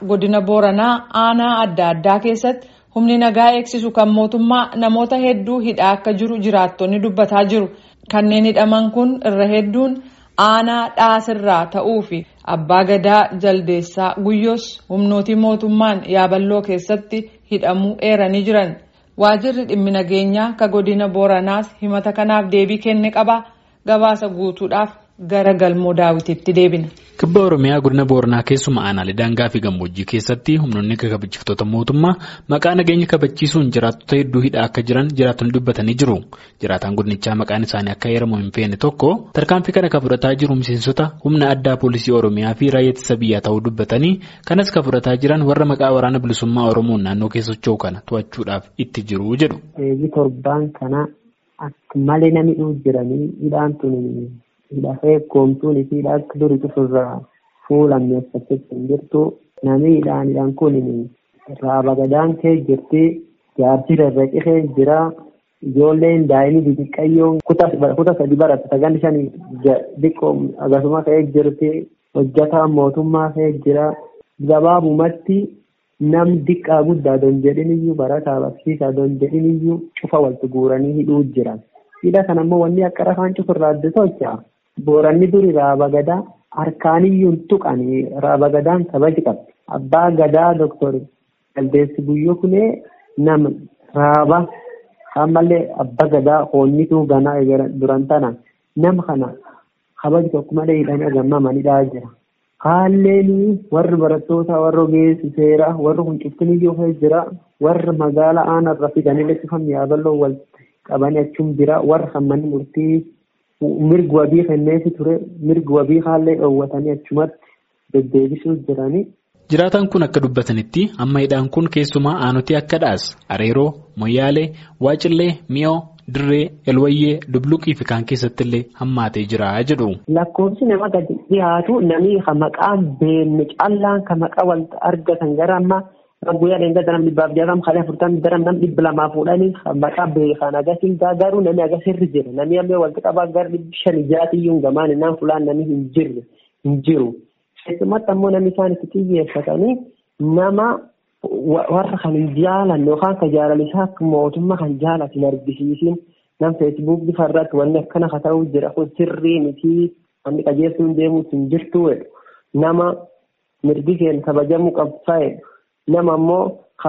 godina Booranaa aanaa adda addaa keessatti humni nagaa eegsisu kan mootummaa namoota hedduu hidhaa akka jiru jiraattonni dubbataa jiru. Kanneen hidhaman kun irra hedduun aanaa dhaasirraa ta'uu fi abbaa gadaa jaldeessaa guyyoos humnootii mootummaan yaaballoo keessatti hidhamuu eeranii jiran. Waajirri dhimmi nageenyaa ka godina Booranaas himata kanaaf deebii kenne qaba. Gabaasa guutuudhaaf gara galmoo daawwitiitti deebina. Kibba Oromiyaa godina Booranaa keessuma aanaalee daangaa fi gammoojjii keessatti humnoonni kabachiiftota mootummaa maqaa nageenya kabachiisuun jiraattota hedduu hidhaa akka jiran jiraattonni dubbatanii jiru. Jiraataan godinichaa maqaan isaanii akka heeramu hin feene tokko tarkaanfii kana kan fudhataa jiru miseensota humna addaa poolisii Oromiyaa fi raayyaa ittisa biyyaa ta'uu dubbatanii kanas kan fudhataa jiran warra maqaa waraana bilisummaa Oromoon naannoo keessa socho'u kana to'achuudhaaf itti jiru jedhu. Eegi torbaan kana akka malee namni dhufu jiranii hidhaan tun hidhafee koomtuun fi hidhaa akka durii cufurraa fuulammeeffachuuf hin jirtu namni hidhaan hidhaan kun raaba gadaan kee jirti jaarsi rarraqee jira ijoolleen daa'imni xixiqqayyoon kuta sadi baratte sagan shan xiqqoo akkasuma ka'ee jirti hojjataan mootummaa ka'ee jira gabaabumatti nam diqqaa guddaa don jedhin iyyuu barataa barsiisaa don jedhin iyyuu cufa walitti guuranii hidhuu jiran hidha kana immoo wanni akka rafaan cufurraa adda tolcha booranni duri raaba gadaa harkaaniyyuun tuqanii raaba gadaan kabaji qabdi abbaa gadaa doktor Jaldeessi Guyyoo kunee nama raaba ammallee abbaa gadaa hoonnituu ganaa duran tana nama kana kabaji tokko malee hidhanii agammamanidhaa jira. Haalleen warri barattoota warra ogeessi seeraa warri kun cuftiniyyuu jira warri magaalaa aanarra fidanii leessifamni yaaballoo wal qabanii achuun jira warra hammanni murtii mirgi wabii kenneefi ture mirgi wabii haallee dhoowwatanii achumatti deddeebisuu jiranii. Jiraataan kun akka dubbatanitti amma hidhaan kun keessumaa aanoti akka dhaas areeroo moyyaalee waacillee mi'oo dirree elwayyee dubluqii fi kaan keessatti illee hammaatee jira jedhu. Lakkoofsi nama gadi dhiyaatu namni maqaan beenne callaan kan maqaa wal argatan gara ammaa guyyaa dheengata namni dhibbaaf jaatama kan afurtamii dara namni dhibba lamaa fuudhanii maqaa beekan agarsiin garuu namni agarsiirri jira namni ammoo walitti qabaa gara dhibbi shan ijaatiyyuu gamaan innaan fulaan namni hin jirre hin jiru. Keessumatti ammoo namni isaan itti xiyyeeffatanii nama warra kan hin jaalanne yookaan kan jaalalisaa akka mootummaa kan jaalatu hin argisiisin nam feesbuuk bifa irratti wanni akkana haa ta'uu jira kun sirrii miti wanni qajeeltuun deemuus hin jirtu nama mirgi keenya kabajamuu qabsaa'e nama ammoo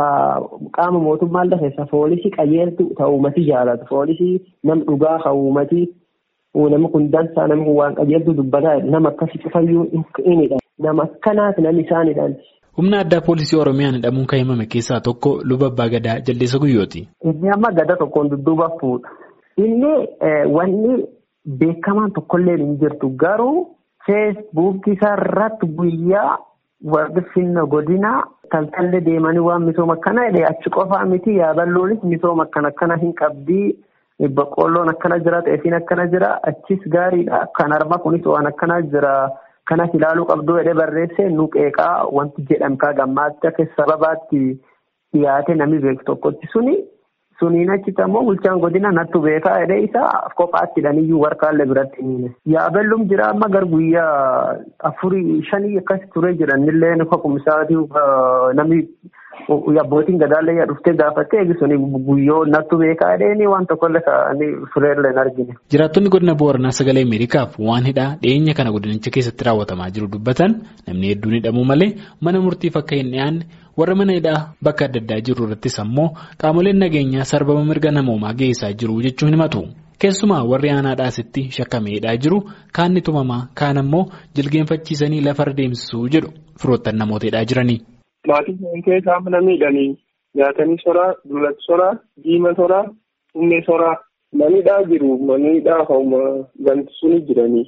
qaama mootummaa keessa poolisii qajeeltu ta'uumati jaalatu poolisii nam dhugaa ta'uumati namni kun dansaa namni kun waan qajeeltu dubbataa nama akkasii cufayyuu inidha nama akkanaati namni isaanidhaan. Humna addaa poolisii Oromiyaan hidhamuun kan himame keessaa tokko luba abbaa gadaa jaldeessa guyyooti. Inni amma gada tokkoon dudduuba fuudha. Inni wanni beekamaan tokkollee hin jirtu garuu feesbuukii isaarratti guyyaa warri finna godinaa taltallee deemanii waan misooma akkana jedhee achi qofaa miti yaaballoonis misooma akkana akkana hin qabdii. Boqqoolloon akkana jira xeefiin akkana jira achis gaariidha kan harma kunis waan akkana jira kanas ilaaluu qabduu jedhee barreesse nu qeeqaa wanti jedhamkaa gammaatti akka sababaatti dhiyaate namni beeku tokkotti suni suniin achitti ammoo bulchaan godina nattu beekaa jedhee isaa kophaatti hidhaniyyuu warqaallee biratti hiine. Yaabelluun jira amma gar guyyaa afurii shanii akkas turee jiranillee kokumsaatii namni. Abbootiin gadaallee dhuftee gaafattee eegisuni guyyoo nattu beekaa jedhanii waan tokkollee ta'anii fureerlee hin argine. Jiraattonni godina Booranaa sagalee Ameerikaaf waan hidhaa dhiyeenya kana godinicha keessatti raawwatamaa jiru dubbatan namni hedduun hidhamuu malee mana murtiif akka hin dhiyaanne warra mana hidhaa bakka adda addaa jiru irrattis ammoo qaamoleen nageenyaa sarbama mirga namoomaa geessaa jiru jechuun himatu. Keessumaa warri aanaa dhaasitti shakkamee hidhaa jiru kaan ni tumamaa kaan ammoo jilgeenfachiisanii lafarra deemsisuu jedhu firoottan namoota hidhaa jiranii. Maatii isaanii keessaa mana miidhanii nyaatanii soraa, dullatti soraa, diima soraa, humnee soraa. Manidhaa jiru. Manidhaa hauma ganti suni jiranii.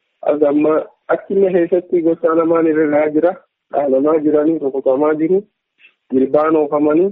Amma achillee keessatti gosa lamaan irra jira. Dhaanamaa jiranii, rukutamaa jiru. Jilbaan oofamanii.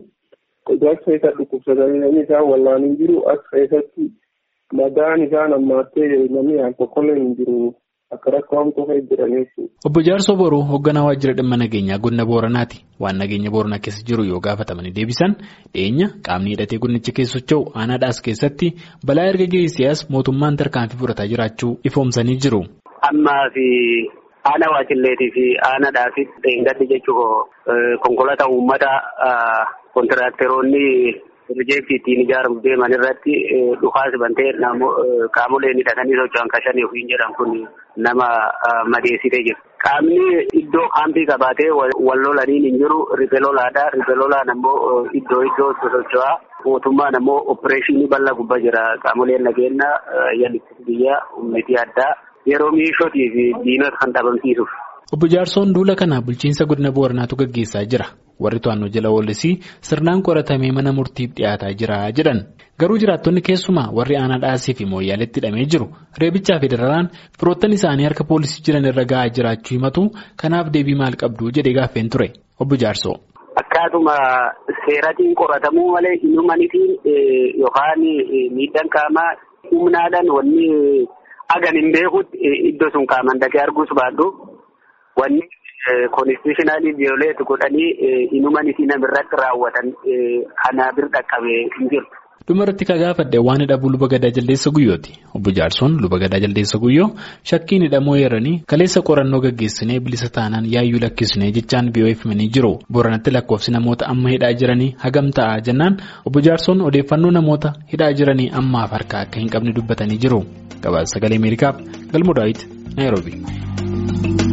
As keessa dhukkubsatanii namni isaan wallaanii jiru. As keessatti madaan isaan ammaattee namni aan tokkollee hin jiru. Akka rakkoo hamtuu ta'e jiran jechuudha. Obbo Jaarsoo Boruu hoogganaa waajjira dhimma nageenyaa godina Booranaati. Waan nageenya Booranaa keessa jiru yoo gaafatamanii deebisan dhiyeenya qaamni hidhatee godinicha keessa socho'u aanaadhaas keessatti balaa erga geessisaas mootummaan tarkaanfii fudhataa jiraachuu ifoomsanii jiru. Ammaa fi Aanaa Waacilleetii fi aanaadhaa fi Dheengaddi jechuun konkolaataa uummata kontiraakteroonni piroojeektii ittiin ijaaruuf deeman irratti dhukaasa bantee qaamoleen hidhatanii socho'an kashanii ofiin jedhan kun nama madeessitee jiru. Qaamni iddoo kaampii qabaatee wal lolaniin hin jiru riphee lolaadha. Riphee lolaan ammoo iddoo iddoo socho'aa. Mootummaan ammoo opereeshinii bal'aa gubbaa jira. Qaamoleen nageenya yaalii biyyaa humnitii addaa yeroo miishootii fi diinota kan dhabamsiisuuf. Obbo Jaarsoon duula kana bulchiinsa godina Booranaatu gaggeessaa jira. Warri to'annoo jala oolisii sirnaan qoratamee mana murtiif dhiyaataa jira jedhan. Garuu jiraattonni keessumaa warri aanaa dhaasii fi mooyyaaleetti hidhamee jiru reebichaa fi dararaan firoottan isaanii harka poolisii jiran irra ga'aa jiraachuu himatu kanaaf deebii maal qabdu jedhee gaaffeen ture. Obbo Jaarsoo. Akkaatuma seeratiin qoratamuu malee inumanitiin yookaan miidhaan qaamaa humnaadhaan wanni hagan hin beekutti iddoo sun qaaman dhaqee arguus baadhu wanni koonistitushinaalii viyooleet godhanii inumanitii namirratti raawwatan kana bir dhaqqabee hin jirtu. Dhumarratti ka gaafadhe waan hidhabuu luba gadaa jaldeessa guyyooti. Obbo Jaarsoon luba gadaa jaldeessa guyyoo shakkiin hidhamoo eeranii kaleessa qorannoo gaggeessinee bilisa taanaan yaayyuu lakkisnee jechaan BOF himanii jiru. Booranatti lakkoofsi namoota amma hidhaa jiranii hagam ta'a jennaan obbo Jaarsoon odeeffannoo namoota hidhaa jiranii ammaaf harkaa akka hin qabne dubbatanii jiru. Gabaasa sagalee Ameerikaaf Galmoo Daawit Naayiroobi.